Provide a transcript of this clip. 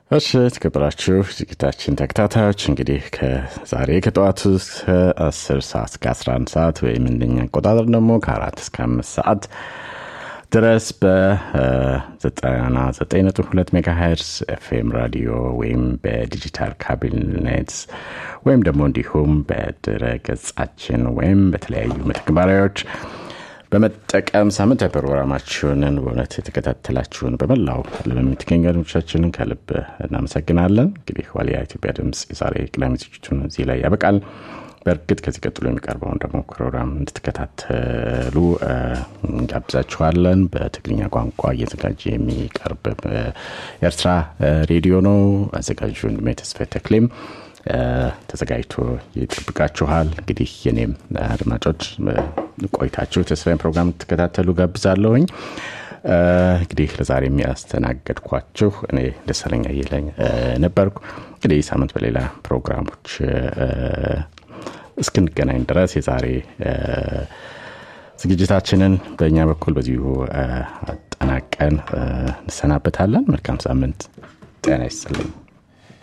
እሺ የተከበራችሁ ዝግጅታችን ተከታታዮች እንግዲህ ከዛሬ ከጠዋቱ እስከ 10 ሰዓት እስከ 11 ሰዓት ወይም እንደኛ አቆጣጠር ደግሞ ከአራት እስከ አምስት ሰዓት ድረስ በ99.2 ሜጋሄርስ ኤፍኤም ራዲዮ ወይም በዲጂታል ካቢኔት ወይም ደግሞ እንዲሁም በድረ ገጻችን ወይም በተለያዩ መተግበሪያዎች በመጠቀም ሳምንታዊ ፕሮግራማችንን በእውነት የተከታተላችሁን በመላው ዓለም የምትገኙ አድማጮቻችንን ከልብ እናመሰግናለን። እንግዲህ ዋልያ ኢትዮጵያ ድምፅ የዛሬ ቅዳሜ ዝግጅቱን እዚህ ላይ ያበቃል። በእርግጥ ከዚህ ቀጥሎ የሚቀርበውን ደግሞ ፕሮግራም እንድትከታተሉ እንጋብዛችኋለን። በትግርኛ ቋንቋ እየዘጋጀ የሚቀርብ የኤርትራ ሬዲዮ ነው። አዘጋጁ ወንድሜ ተስፋዬ ተክሌም ተዘጋጅቶ ይጠብቃችኋል። እንግዲህ የኔም አድማጮች ቆይታችሁ ተስፋዬን ፕሮግራም ትከታተሉ ጋብዛለሁኝ። እንግዲህ ለዛሬ የሚያስተናገድኳችሁ እኔ ደሳለኛ አየለኝ ነበርኩ። እንግዲህ ሳምንት በሌላ ፕሮግራሞች እስክንገናኝ ድረስ የዛሬ ዝግጅታችንን በእኛ በኩል በዚሁ አጠናቀን እንሰናበታለን። መልካም ሳምንት። ጤና ይስጥልኝ።